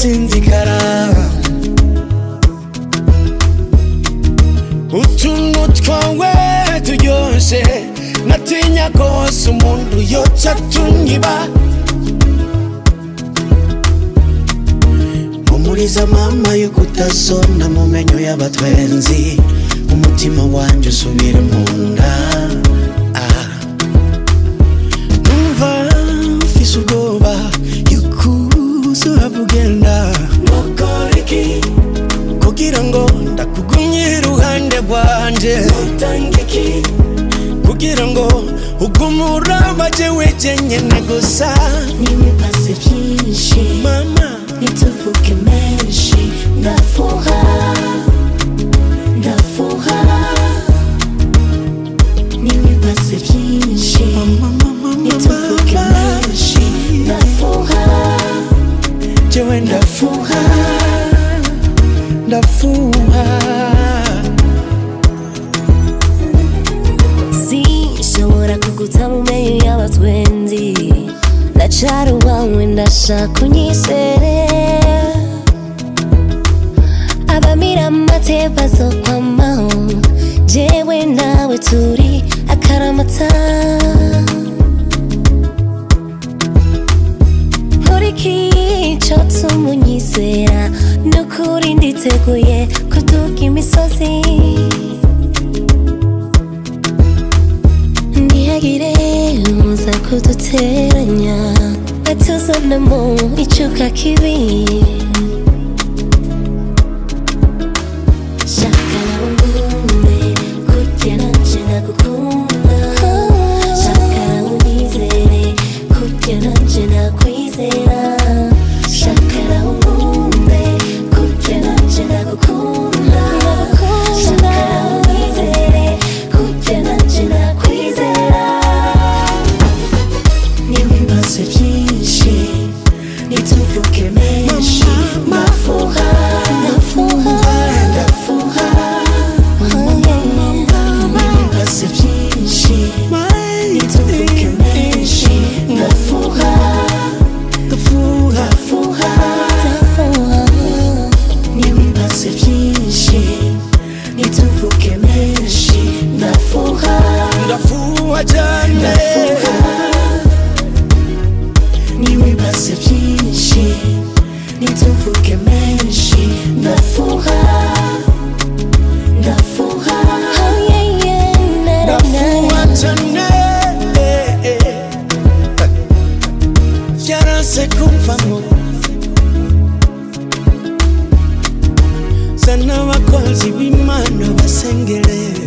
sinzikara utuntu twawe turyoshe natinya kose umuntu yoca tunyiba mpumuriza mama yuko utazona mu menyo y'abatwenzi umutima wanje usubire mu nda ah. numva mfise ubwoba yuko uzaba ugenda nokora iki kugira ngo ndakugumye iruhande rwanje notanga iki kugira ngo ugume uraba jewe jenyene gusa n'ibibazo byinshi mama ntituvuge menshi ndafuha ndafuha n'ibibazo byinshi ntituvuge menshi ndafuha jewe ndafuha ndafuha sinshobora kuguta mu menyo y'abatwenzi ndacara uwawe ndashaka unyizere abamira amate bazokwamaho jewe nawe turi akaramata nkurikije tumunyizera nukuri nditeguye kuduga imisozi ntihagire uza kuduteranya atuzanamo icuka kibi shaka nawe ngunde kurya nanje nagukunda shaka nawe unyizere kurya nanje nakwizera shaka nawe ngunde kurya nanje nagukunda shaka nawe unyizere kurya nanje nakwizera n'ibibazo byinshi ntituvuge menshi ndafuha ndafuha ndafuha n'ibibazo byinshi ntituvuge menshi ndafuha ndafuha ndafuha ndafuha n'ibibazo byinshi ntituvuge menshi ndafuha ndafuha cyane ndafuha n'ibibazo byinshi ntituvuge menshi ndafuha ndafuha ndafuha cyane byaranse kumvamo zana abakozi b'imana basengere